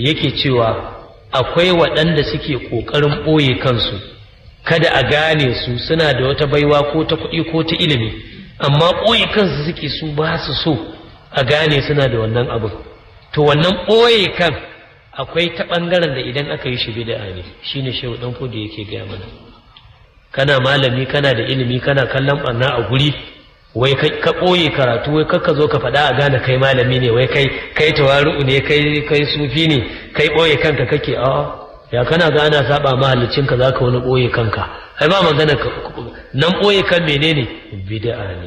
yake cewa akwai waɗanda suke ƙoƙarin ɓoye kansu kada a gane su suna da wata baiwa ko ta kuɗi ko ta ilimi amma ɓoye kansu suke su ba su so a gane suna da wannan abin to wannan ɓoye kan akwai ta ɓangaren da idan aka yi shi bid'a ne shine shehu ɗan kudu yake gaya mana kana malami kana da ilimi kana kallon ɓarna a guri wai ka ɓoye karatu wai kakka zo ka faɗa a gane kai malami ne wai kai kai tawaru'u ne kai kai sufi ne kai ɓoye kanka kake a ya kana ga ana saba mahallicin ka zaka wani ɓoye kanka ai ba magana ka nan ɓoye kan menene bid'a ne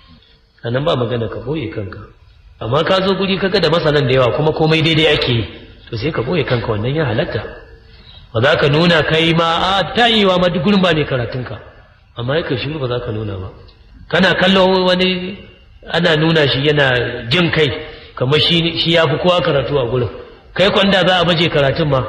anan ba magana ka ɓoye kanka amma ka zo guri kaga da masanan da yawa kuma komai daidai ake yi to sai ka ɓoye kanka wannan ya halatta ba za ka nuna kai ma a ta yi wa ma duk gurin ba ne karatunka amma ya shiru ba za ka nuna ba kana kallo wani ana nuna shi yana jin kai kamar shi ya fi kowa karatu a gurin kai kwanda za a baje karatun ma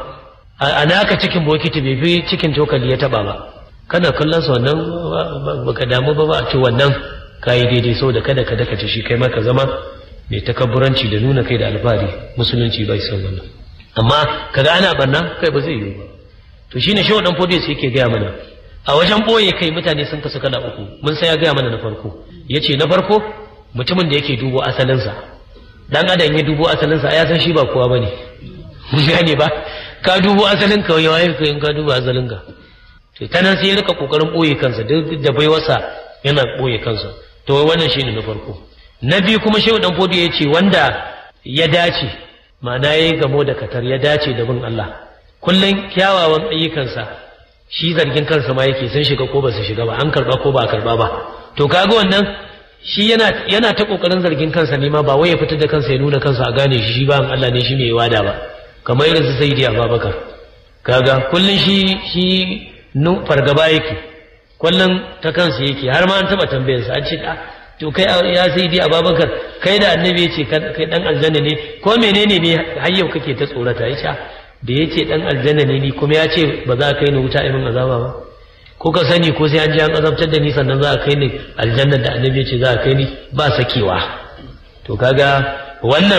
a naka cikin bokiti bai fi cikin cokali ya taba ba kana kallon sa wannan baka damu ba ba a ce wannan kayi daidai so da kada ka daka shi kai ma ka zama mai takabburanci da nuna kai da alfahari musulunci bai son wannan amma kaga ana barna kai ba zai yiwu ba to shine shi wadan fodiyo yake gaya mana a wajen ɓoye kai mutane sun kasu kala uku mun sai ya gaya mana na farko ya ce na farko mutumin da yake dubo asalinsa dan adam ya dubo asalinsa ya san shi ba kowa ba ne mun gane ba ka dubo asalin ka wai waye ka in ka dubo asalin ka to ta nan sai ya rika kokarin ɓoye kansa duk da baiwarsa yana ɓoye kansa to wannan shine na farko na biyu kuma shehu dan fodi ya ce wanda ya dace ma'ana ya yi gamo da katar ya dace da bin Allah kullum kyawawan ayyukansa shi zargin kansa ma yake sun shiga ko ba su shiga ba an karba ko ba a karba ba to kaga wannan shi yana yana ta kokarin zargin kansa ne ma ba wai ya fitar da kansa ya nuna kansa a gane shi shi ba Allah ne shi mai wada ba kamar irin su Sayyidi Abubakar kaga kullun shi shi nu fargaba yake kullun ta kansa yake har ma an taba tambayar sa an ce to kai ya Sayyidi Abubakar kai da annabi ya ce kai dan aljanna ne ko menene ne har yau kake ta tsorata yace da ya ce ɗan aljanna ne ni kuma ya ce ba za a kai ni wuta imin azaba ba ko ka sani ko sai an ji an azabtar da ni sannan za a kai ni aljanna da annabi ya ce za a kai ni ba sakewa to kaga wannan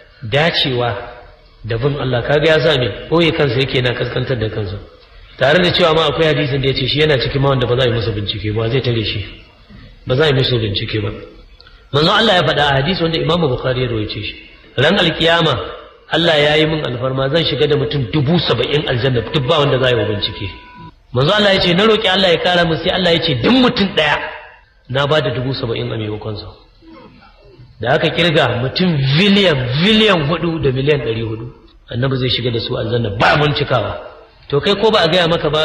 dacewa da bin Allah kaga ya sa me boye kansa yake na kaskantar da kansa tare da cewa ma akwai hadisin da ya ce shi yana cikin ma wanda ba za a yi masa bincike ba zai tare shi ba za a yi masa bincike ba manzo Allah ya faɗa a hadisi wanda Imam Bukhari ya rawaito shi ran alkiyama Allah ya yi min alfarma zan shiga da mutum dubu saba'in aljanna duk ba wanda za yi wa bincike manzo Allah ya ce na roƙi Allah ya kara min sai Allah ya ce duk mutum ɗaya na ba da dubu saba'in a maimakon sa da aka kirga mutum biliyan biliyan hudu da miliyan ɗari hudu annabi zai shiga da su aljanna ba bincikawa to kai ko ba a gaya maka ba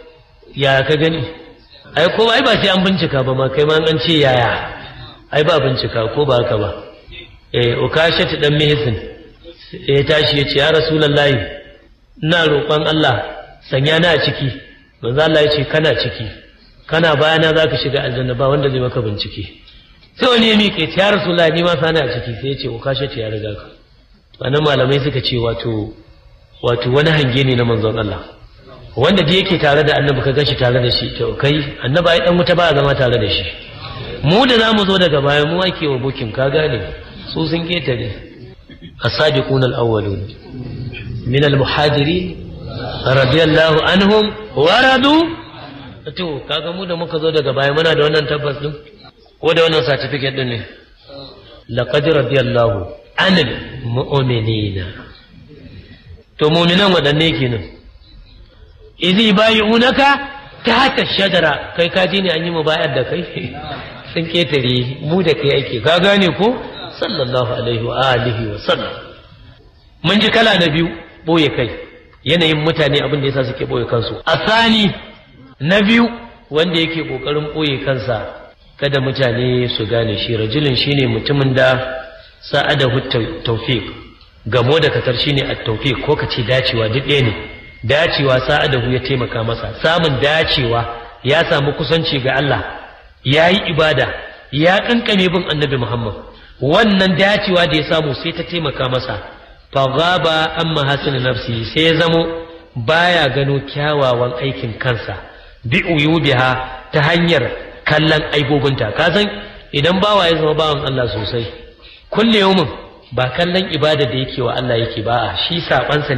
ya ka gani ai ko ai ba sai an bincika ba ma kai ma an ce yaya ai ba bincika ko ba haka ba eh ukashatu dan mihsin ya tashi ya ce ya rasulallahi ina roƙon Allah sanya na a ciki manzo Allah ya ce kana ciki kana bayana zaka shiga aljanna ba wanda zai maka bincike sai wani ya miƙe ce ya rasulallahi ni ma sana a ciki sai ya ce ukashe ta ya riga ka wannan malamai suka ce wato wato wani hange ne na manzon Allah wanda da yake tare da annabi ka gashi tare da shi to kai annabi ai dan wuta ba zama tare da shi mu da zamu zo daga baya mu ake wa bukin ka gane su sun ketare الصادقون الأولون من المحاجرين رضي الله عنهم ورضوا to kaga mu da muka zo daga baya muna da wannan tabbas din ko da wannan certificate din ne laqad radiyallahu anil mu'minina to mu'minan wadanne kenan idhi bayunaka tahta shajara kai ka ji ne an yi mubayar da kai sun ketare mu da kai ake ka gane ko sallallahu alaihi wa alihi wa sallam mun ji kala na biyu boye kai yanayin mutane abin da yasa suke boye kansu asani na biyu wanda yake kokarin boye kansa kada mutane su gane shi rajulin shine mutumin da sa'adahu tawfiq gamo da katar shine at-tawfiq ko kace dacewa duk ɗaya ne dacewa sa'adahu ya taimaka masa samun dacewa ya samu kusanci ga Allah yayi ibada ya kankane bin annabi Muhammad wannan dacewa da ya samu sai ta taimaka masa fagaba an mahasin nafsi sai ya zamo baya gano kyawawan aikin kansa bi uyubiha ta hanyar kallon aibobinta ka san idan bawa ya zama bawan Allah sosai kulle yaumin ba kallon ibada da yake wa Allah yake ba a shi sabansa